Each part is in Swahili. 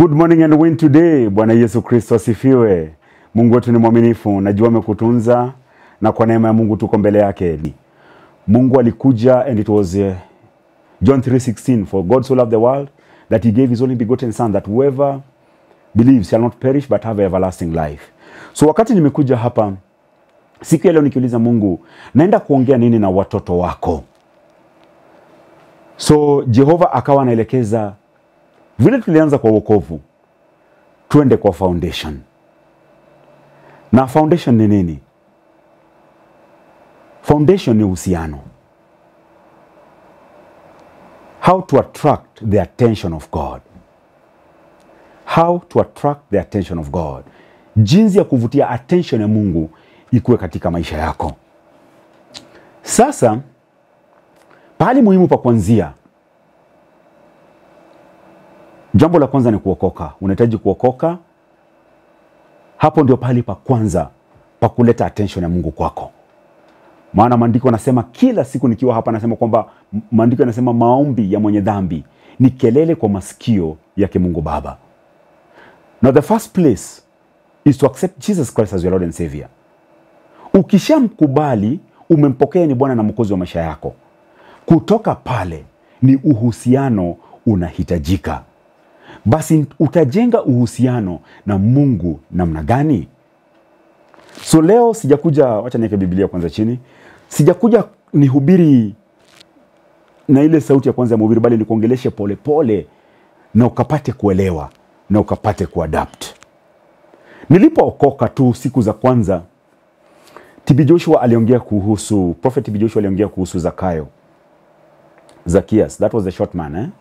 Good morning and win today. Bwana Yesu Kristo asifiwe. Mungu wetu ni mwaminifu, najua amekutunza na kwa neema ya Mungu tuko mbele yake. Mungu alikuja and it was uh, John 3:16 for God so loved the world that he gave his only begotten son that whoever believes shall not perish but have everlasting life. So wakati nimekuja hapa siku ya leo nikiuliza Mungu, naenda kuongea nini na watoto wako? So Jehova akawa anaelekeza vile tulianza kwa wokovu, twende kwa foundation. Na foundation ni nini? Foundation ni uhusiano. How to attract the attention of God. How to attract the attention of God. Jinsi ya kuvutia attention ya Mungu ikuwe katika maisha yako. Sasa pahali muhimu pa kuanzia, jambo la kwanza ni kuokoka. Unahitaji kuokoka. Hapo ndio pahali pa kwanza pa kuleta attention ya Mungu kwako. Maana maandiko yanasema kila siku nikiwa hapa nasema kwamba maandiko yanasema maombi ya mwenye dhambi ni kelele kwa masikio yake Mungu Baba. Now the first place is to accept Jesus Christ as your Lord and Savior. Ukishamkubali, umempokea ni Bwana na Mwokozi wa maisha yako. Kutoka pale ni uhusiano unahitajika. Basi utajenga uhusiano na Mungu namna gani? So leo sijakuja, wacha niweke Biblia kwanza chini. Sijakuja nihubiri na ile sauti ya kwanza ya mhubiri, bali nikuongeleshe polepole na ukapate kuelewa na ukapate kuadapt. Nilipookoka tu siku za kwanza, TB Joshua aliongea kuhusu, Prophet TB Joshua aliongea kuhusu Zakayo, Zacchaeus, that was the short man eh?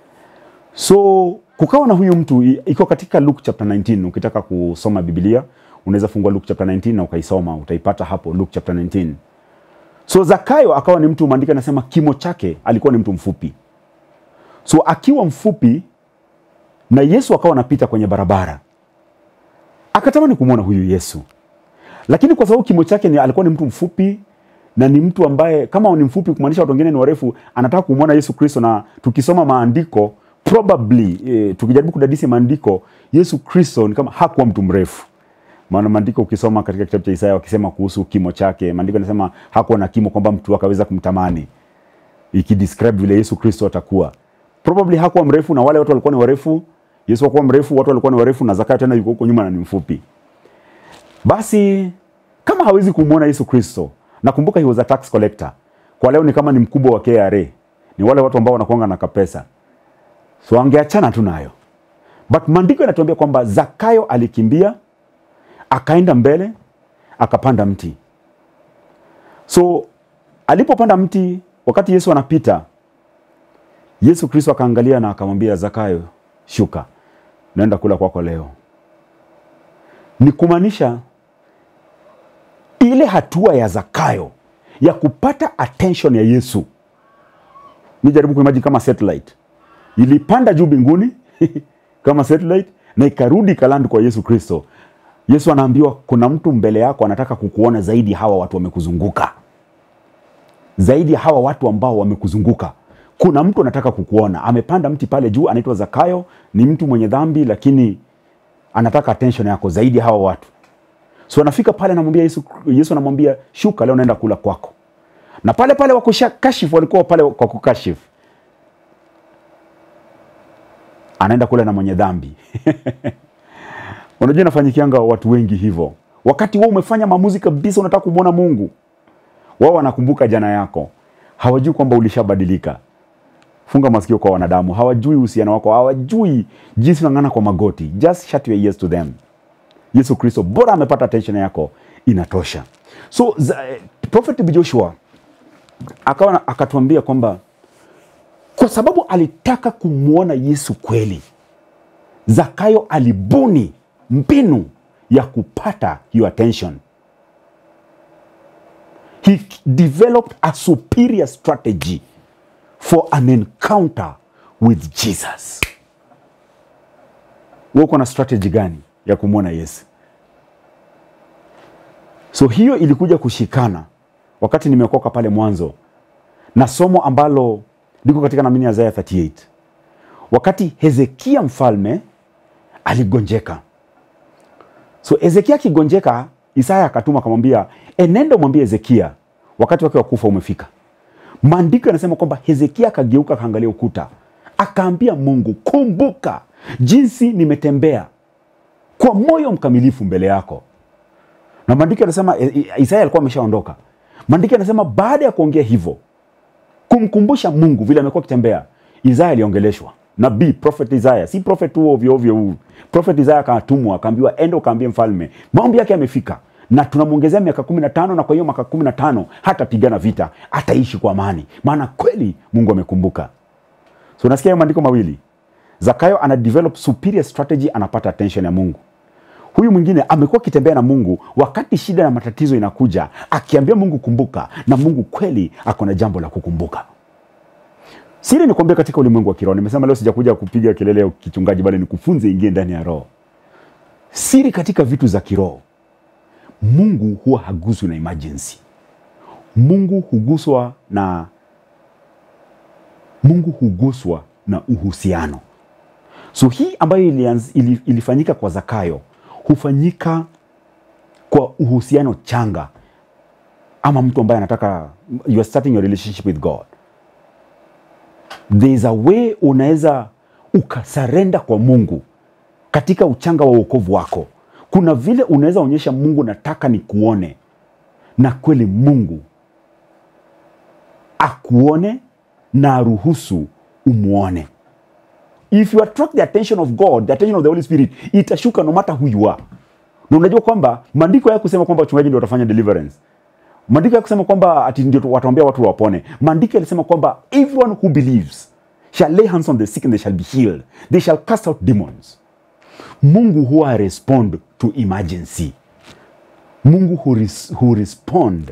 So kukawa na huyu mtu i- iko katika Luke chapter 19. Ukitaka kusoma Biblia unaweza fungua Luke chapter 19 na ukaisoma, utaipata hapo Luke chapter 19. So Zakayo akawa ni mtu, maandiko anasema kimo chake alikuwa ni mtu mfupi. So akiwa mfupi na Yesu akawa anapita kwenye barabara, akatamani kumwona huyu Yesu, lakini kwa sababu kimo chake ni, alikuwa ni mtu mfupi na ni mtu ambaye kama ni mfupi kumaanisha watu wengine ni warefu, anataka kumwona Yesu Kristo. Na tukisoma maandiko probably, eh, tukijaribu kudadisi maandiko, Yesu Kristo ni kama hakuwa mtu mrefu maana maandiko ukisoma katika kitabu cha Isaya wakisema kuhusu kimo chake, maandiko yanasema hakuwa na kimo kwamba mtu akaweza kumtamani, ikidescribe vile Yesu Kristo atakuwa. Probably hakuwa mrefu, na wale watu walikuwa ni warefu. Yesu hakuwa mrefu, watu walikuwa ni warefu, na Zakayo tena yuko huko nyuma na ni mfupi. Basi kama hawezi kumwona Yesu Kristo, nakumbuka he was a tax collector. Kwa leo ni kama ni mkubwa wa KRA, ni wale watu ambao wanakuanga na kapesa, so angeachana tu nayo, but maandiko yanatuambia kwamba Zakayo alikimbia akaenda mbele akapanda mti. So alipopanda mti, wakati Yesu anapita, Yesu Kristo akaangalia na akamwambia Zakayo, shuka, naenda kula kwako leo. Ni kumaanisha ile hatua ya Zakayo ya kupata attention ya Yesu, mi jaribu kuimagine kama satellite ilipanda juu mbinguni kama satellite na ikarudi ikalandi kwa Yesu Kristo. Yesu anaambiwa kuna mtu mbele yako anataka kukuona zaidi ya hawa watu wamekuzunguka, zaidi ya hawa watu ambao wamekuzunguka. Kuna mtu anataka kukuona, amepanda mti pale juu, anaitwa Zakayo. Ni mtu mwenye dhambi, lakini anataka attention yako zaidi ya hawa watu. So anafika pale, anamwambia Yesu, Yesu anamwambia shuka, leo naenda kula kwako. Na pale pale wakushakashifu, walikuwa pale kwa kukashifu, anaenda kula na mwenye dhambi Unajua inafanyikianga watu wengi hivyo. Wakati wewe umefanya maamuzi kabisa, unataka kumwona Mungu, wao wanakumbuka jana yako, hawajui kwamba ulishabadilika. Funga masikio kwa wanadamu, hawajui uhusiano wako, hawajui jinsi unang'ana kwa magoti. Just shut your ears to them. Yesu Kristo bora amepata attention yako, inatosha. So za, Prophet Joshua akawa na- akatuambia kwamba kwa sababu alitaka kumwona Yesu kweli, Zakayo alibuni mbinu ya kupata hiyo attention. He developed a superior strategy for an encounter with Jesus. Wewe uko na strategy gani ya kumwona Yesu? So hiyo ilikuja kushikana wakati nimeokoka pale mwanzo na somo ambalo liko katika namini ya Isaiah 38 wakati Hezekia mfalme aligonjeka so Ezekia akigonjeka, Isaya akatuma akamwambia, enenda mwambie Hezekia wakati wake wa kufa umefika. Maandiko yanasema kwamba Hezekia akageuka akaangalia ukuta, akaambia Mungu, kumbuka jinsi nimetembea kwa moyo mkamilifu mbele yako. Na maandiko yanasema e, e, Isaya alikuwa ameshaondoka. Maandiko yanasema baada ya kuongea hivyo, kumkumbusha Mungu vile amekuwa akitembea, Isaya aliongeleshwa nabii prophet Isaya, si prophet tu ovyo ovyo huu. Prophet Isaya akatumwa akaambiwa, enda ukaambie mfalme maombi yake yamefika, na tunamwongezea miaka kumi na tano na kwa hiyo miaka kumi na tano hatapigana vita, ataishi kwa amani, maana kweli Mungu amekumbuka. So unasikia hayo maandiko mawili, Zakayo ana develop superior strategy, anapata attention ya Mungu. Huyu mwingine amekuwa akitembea na Mungu wakati shida na matatizo inakuja, akiambia Mungu kumbuka, na Mungu kweli ako na jambo la kukumbuka. Siri nikwambia, katika ulimwengu wa kiroho, nimesema leo sijakuja kupiga kelele ya kichungaji, bali nikufunze ingie ndani ya roho. Siri katika vitu za kiroho, Mungu huwa haguswi na emergency. Mungu huguswa na Mungu huguswa na uhusiano. So hii ambayo ilianz, ili, ilifanyika kwa Zakayo hufanyika kwa uhusiano changa, ama mtu ambaye anataka you are starting your relationship with God there is a way unaweza ukasarenda kwa Mungu katika uchanga wa uokovu wako. Kuna vile unaweza onyesha Mungu, nataka nikuone, na kweli Mungu akuone na aruhusu umwone. If you attract the attention of God, the attention of the Holy Spirit, itashuka no matter who you are. Na unajua kwamba maandiko ya kusema kwamba wachungaji ndio watafanya deliverance maandiko ya kusema kwamba ati ndio wataombea watu wapone. Maandiko yalisema kwamba everyone who believes shall lay hands on the sick and they shall be healed, they shall cast out demons. Mungu huwa respond to emergency. Mungu hu, res, hu respond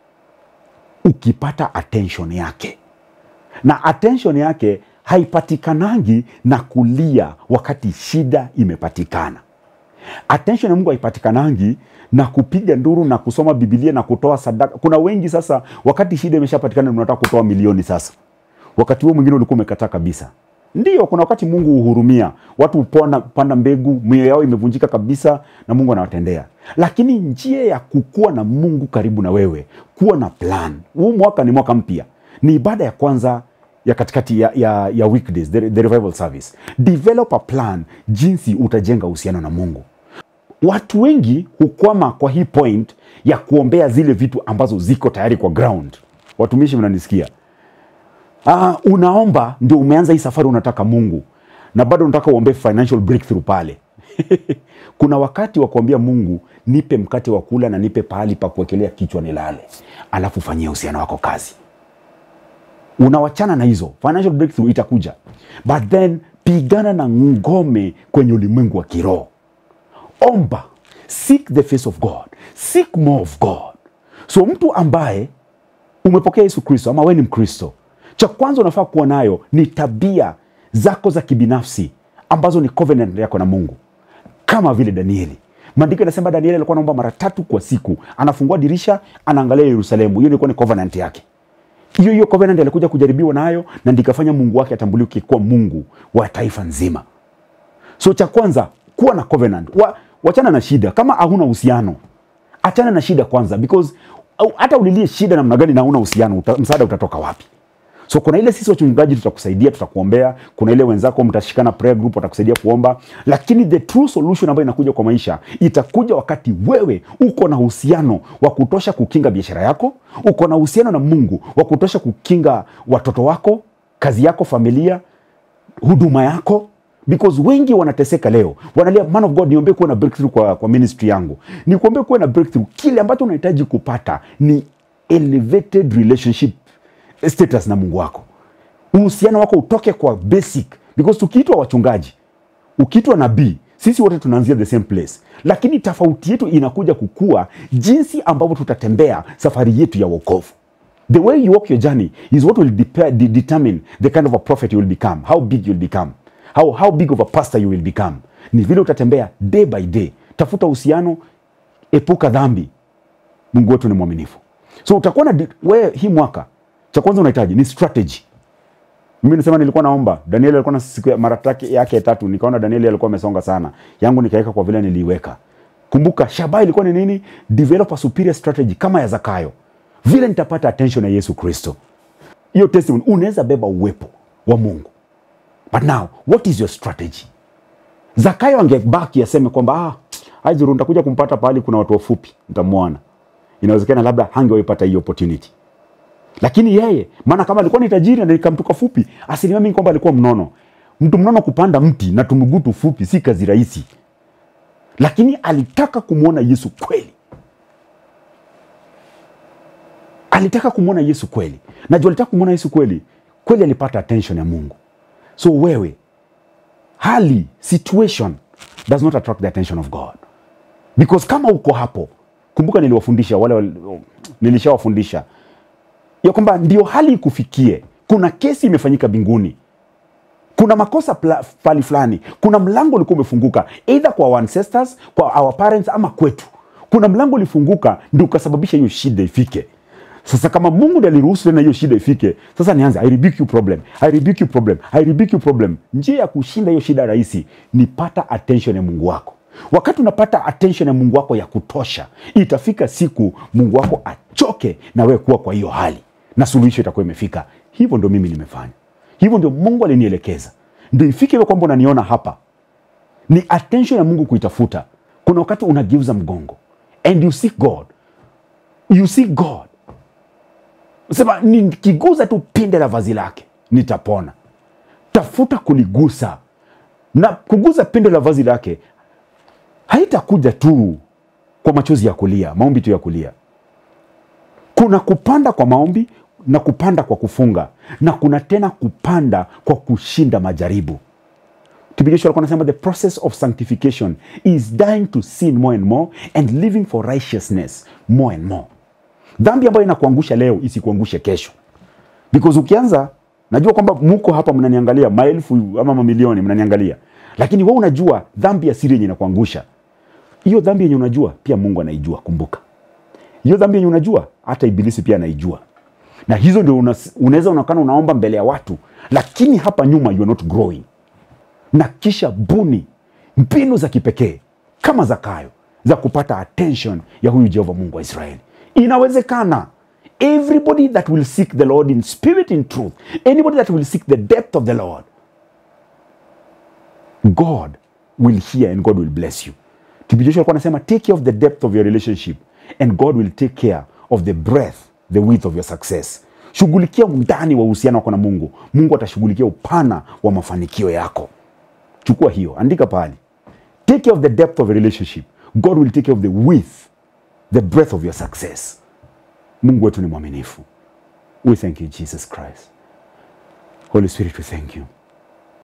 ukipata attention yake, na attention yake haipatikanangi na kulia wakati shida imepatikana. Attention ya Mungu haipatikanangi na kupiga nduru na kusoma Biblia na kutoa sadaka. Kuna wengi sasa, wakati shida imeshapatikana, unataka kutoa milioni sasa. Wakati huo mwingine ulikuwa umekataa kabisa. Ndio, kuna wakati Mungu huhurumia watu, hupona panda mbegu, mioyo yao imevunjika kabisa, na Mungu anawatendea. Lakini njia ya kukua na Mungu karibu na wewe, kuwa na plan. Huu mwaka ni mwaka mpya, ni ibada ya kwanza ya katikati ya, ya, ya weekdays, the, the revival service. Develop a plan jinsi utajenga uhusiano na Mungu. Watu wengi hukwama kwa hii point ya kuombea zile vitu ambazo ziko tayari kwa ground. Watumishi, mnanisikia? Ah, unaomba ndio umeanza hii safari, unataka Mungu na bado unataka uombee financial breakthrough pale. Kuna wakati wa kuambia Mungu, nipe mkate wa kula na nipe pahali pa kuwekelea kichwa nilale, alafu fanyia uhusiano wako kazi. Unawachana na hizo, financial breakthrough itakuja, but then pigana na ngome kwenye ulimwengu wa kiroho. Omba, seek the face of God, seek more of God. So mtu ambaye umepokea Yesu Kristo ama wewe ni Mkristo, cha kwanza unafaa kuwa nayo ni tabia zako za kibinafsi ambazo ni covenant yako na Mungu, kama vile Danieli. Maandiko yanasema Danieli alikuwa anaomba mara tatu kwa siku, anafungua dirisha, anaangalia Yerusalemu. Hiyo ilikuwa ni covenant yake. Hiyo hiyo covenant alikuja kujaribiwa nayo, na ndikafanya Mungu wake atambulike kuwa Mungu wa taifa nzima. So cha kwanza kuwa na covenant wa, wachana na shida. Kama hauna uhusiano, achana na shida kwanza, because au, hata ulilie shida namna gani na hauna uhusiano, uta, msaada utatoka wapi? So kuna ile sisi wachungaji tutakusaidia, tutakuombea. Kuna ile wenzako mtashikana prayer group, watakusaidia kuomba, lakini the true solution ambayo inakuja kwa maisha itakuja wakati wewe uko na uhusiano wa kutosha kukinga biashara yako, uko na uhusiano na Mungu wa kutosha kukinga watoto wako, kazi yako, familia, huduma yako because wengi wanateseka leo, wanalia man of God, niombe kuwa na breakthrough kwa, kwa ministry yangu. Ni kuombe kuwa na breakthrough. Kile ambacho unahitaji kupata ni elevated relationship status na Mungu wako, uhusiano wako utoke kwa basic, because tukiitwa wachungaji, ukiitwa nabii, sisi wote tunaanzia the same place, lakini tofauti yetu inakuja kukua jinsi ambavyo tutatembea safari yetu ya wokovu. The way you walk your journey is what will depe- de- determine the kind of a prophet you will become, how big you will become, how, how big of a pastor you will become. Ni vile utatembea day by day. Tafuta uhusiano, epuka dhambi. Mungu wetu ni mwaminifu. So utakuwa na di- wewe, hii mwaka cha kwanza unahitaji ni strategy. mimi nisema nilikuwa naomba danieli alikuwa na siku ya mara take- yake ya tatu nikaona danieli alikuwa amesonga sana yangu nikaweka kwa vile niliiweka kumbuka shabaha ilikuwa ni nini develop a superior strategy kama ya zakayo vile nitapata attention ya yesu kristo hiyo testimony unaweza beba uwepo wa mungu but now what is your strategy zakayo angebaki aseme kwamba ah, aizuru nitakuja kumpata pahali kuna watu wafupi nitamwona inawezekana labda hangewaipata hiyo opportunity lakini yeye maana kama alikuwa ni tajiri na nikamtuka fupi asilimia mingi kwamba alikuwa mnono mtu mnono kupanda mti na tumuguu tufupi si kazi rahisi lakini alitaka kumwona yesu kweli alitaka kumwona yesu kweli najua alitaka kumwona yesu kweli kweli alipata attention ya mungu so wewe hali situation does not attract the attention of god because kama uko hapo kumbuka niliwafundisha wale wal- nilishawafundisha ya kwamba ndio hali ikufikie kuna kesi imefanyika mbinguni kuna makosa pla- pali fulani kuna mlango ulikuwa umefunguka either kwa our ancestors kwa our parents ama kwetu kuna mlango ulifunguka ndio ukasababisha hiyo shida ifike sasa kama mungu ndiye aliruhusu tena hiyo shida ifike sasa nianze i rebuke you problem i rebuke you problem i rebuke you problem njia ya kushinda hiyo shida rahisi ni pata attention ya mungu wako wakati unapata attention ya mungu wako ya kutosha itafika siku mungu wako achoke na wewe kuwa kwa hiyo hali na suluhisho itakuwa imefika hivyo ndio mimi nimefanya hivyo ndio mungu alinielekeza ndio ifike hivyo kwamba unaniona hapa ni attention ya mungu kuitafuta kuna wakati unageuza mgongo and you seek god you seek god sema nikiguza tu pinde la vazi lake nitapona tafuta kuligusa na kuguza pinde la vazi lake haitakuja tu kwa machozi ya kulia maombi tu ya kulia kuna kupanda kwa maombi na kupanda kwa kufunga na kuna tena kupanda kwa kushinda majaribu Kibigisho alikuwa anasema the process of sanctification is dying to sin more and more and living for righteousness more and more dhambi ambayo inakuangusha leo isikuangushe kesho because ukianza najua kwamba muko hapa mnaniangalia maelfu ama mamilioni mnaniangalia lakini we unajua dhambi ya siri yenye inakuangusha hiyo dhambi yenye unajua pia mungu anaijua kumbuka hiyo dhambi yenye unajua hata ibilisi pia anaijua na hizo ndio unas- unaweza unaonekana unaomba mbele ya watu lakini hapa nyuma you are not growing na kisha buni mbinu za kipekee kama zakayo za kupata attention ya huyu jehova mungu wa israeli inawezekana everybody that will seek the lord in spirit in truth anybody that will seek the depth of the lord god will hear and god will bless you TB Joshua alikuwa anasema take care of the depth of your relationship and god will take care of the breadth the width of your success shughulikia undani wa uhusiano wako na mungu mungu atashughulikia upana wa mafanikio yako chukua hiyo andika pahali take care of the depth of a relationship god will take care of the width the breadth of your success mungu wetu ni mwaminifu we thank you jesus christ holy spirit we thank you